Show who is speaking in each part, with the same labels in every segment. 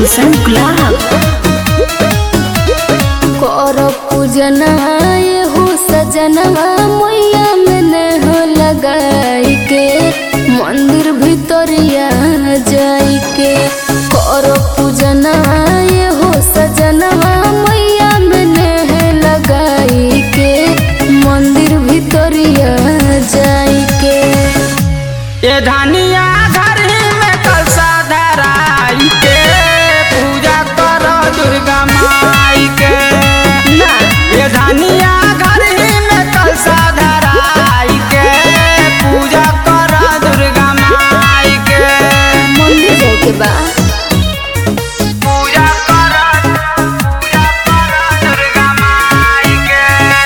Speaker 1: गुलशन गुलाब
Speaker 2: कर पूजनवा ये हो सजनवा मैया में ने हो लगाई के मंदिर भितरिया जाई के कर पूजनवा ये हो सजनवा मैया में ने है लगाई के मंदिर भितरिया जाई के
Speaker 3: ये धनिया धरी में कलसा धराई के पूजा करो दुर्गा माई के ये धनिया धरी में कलसा धराई के पूजा करो दुर्गा माई के
Speaker 2: मंदिर जाए के बा
Speaker 3: पूजा करो पूजा करो दुर्गा माई के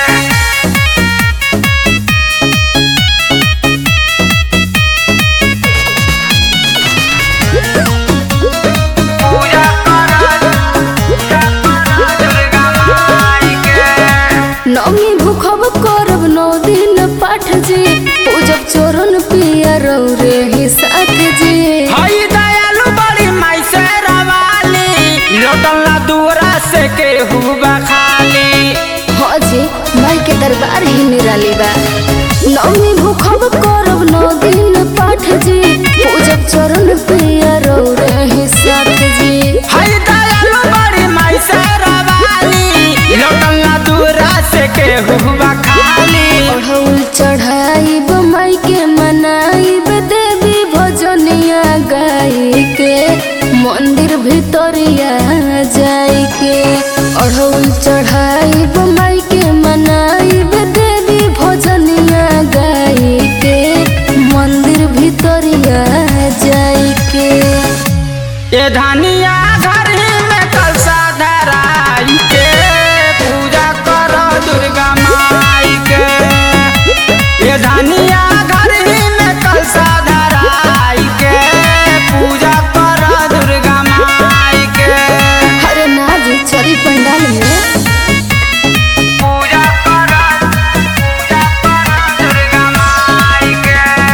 Speaker 3: पूजा करो पूजा करो दुर्गा माई के
Speaker 2: नौमी भूखब करब नौ दिन पाठ जी पूजब चोरन पिया रे ही साथ जी
Speaker 3: हई दयालु बड़ी माई से रवाली लौटला दूरा से के हुआ खाली
Speaker 2: हाँ जी माई के दरबार ही निराली बा नौमी भूखब करब नौ दिन पाठ जी पूजब चोरन पिया रे ही साथ जी
Speaker 3: हई दयालु बड़ी माई से रवाली लौटला दूरा से के हुआ खाली
Speaker 2: अढ़ौल चढ़ाइब माई के मनाइब देवी भजनिया गाई के मंदिर भितरिया जाई के अढ़ौल चढ़ाइब माई के मनाइब देवी भजनिया गाई के मंदिर भितरिया जाई के
Speaker 3: ये धनिया घरी में कलसा धराई के पूजा करो दुर्गा माई के ये धनिया घरी में कलसा धराई के पूजा करो दुर्गा माई के
Speaker 2: हरे नाजी चरी पंडाल में
Speaker 3: पूजा करो पूजा करो दुर्गा माई के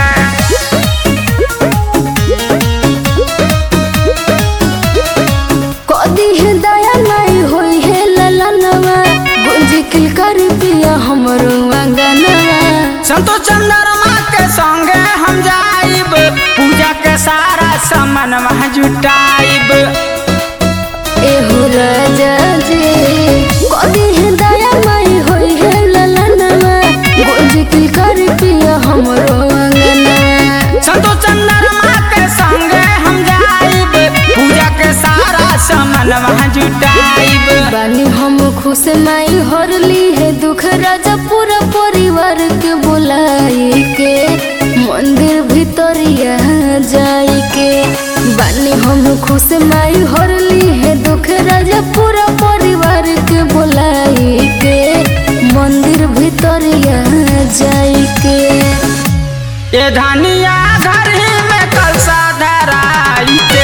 Speaker 2: कदी है दया नहीं होई है ललनवा गुंजी किलकर पिया हमरो अंगनवा
Speaker 3: संतो चंद्रमा के संगे हम जाइब पूजा के सारा सामान वहाँ जुटाइब
Speaker 2: एहो राजा जी कदी है दया नहीं होई है ललनवा गुंजी किलकर पिया हमरो अंगनवा
Speaker 3: संतो चंद्रमा के संगे हम जाइब पूजा के सारा सामान वहाँ जुटाइब
Speaker 2: बानी हम खुश माई हरली है दुख राजा पूरा परिवार के बुलाई के मंदिर भितरिया जाई के बानी हम खुश माई हरली है दुख राजा पूरा परिवार के बुलाई के मंदिर भितरिया जाई के
Speaker 3: ये धनिया घरी में कलसा धराई के